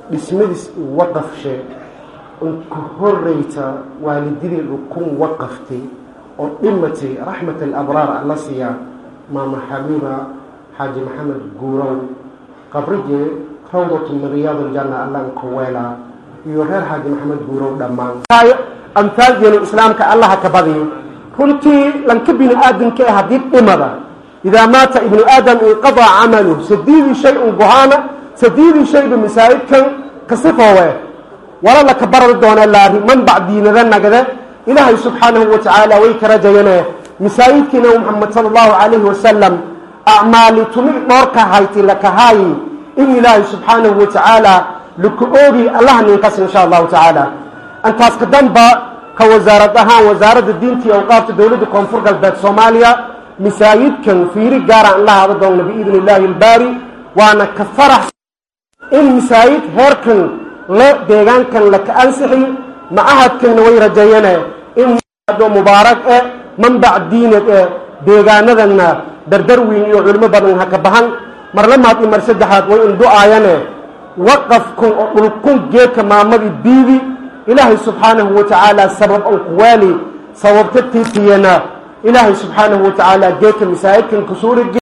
dhismadiis waqafshe unka horeyta waalididii dhukun waqaftay oo dhimatay raxmat alabraar alla siiya maama xabiiba xaaji maxamed guurow qabrige rawdatu min riyaad aljanna allanka weela iyo reer xaaji maxamed guurow dhammaan amhaaldeenu islaamka allaha ka badiyo runtii lanka bini aadamka e haddii dhimada idaa maata ibnu aadam inqadaca camaluh sadiidii shay un gohaana sadiidii shayba masaa'idkan kasifoowe wala laka barari doona laari manbac diinada nagade ilaahay subxaanahu wa tacaala way ka rajayane masaa'idkii nabi muxamed sala allahu calayhi wasalam acmaali tumi dhoorka hayti lakahaayi in ilaahay subxaanahu wa tacaala laka oogi allaha ninkas insha allahu tacaala intaas ka danba ka wasaarad ahaan wasaaradda diinta iyo awqaafta dowladda koonfur galbeed soomaaliya masaajidkan fiiri gaaraan la hada doonna biidni illaahi albaari waana ka farax in masaajid heerkan le deegaankan laka ansixiyo macahadkanna way rajeeyane in mubaarak eh manbac diinad eh deegaanadanna dardar weyn iyo culimo badan ha ka bahan mar lamaad iyo mar saddexaad way indu'aayane waqafkun oo dhulkun geedka maamadii biidi ilaahay subxaanahu wa tacaala sabab an kuwaali sababta tiitiyana ilaahay subxaanahu wa tacaala geedka masaajidkan kusuuri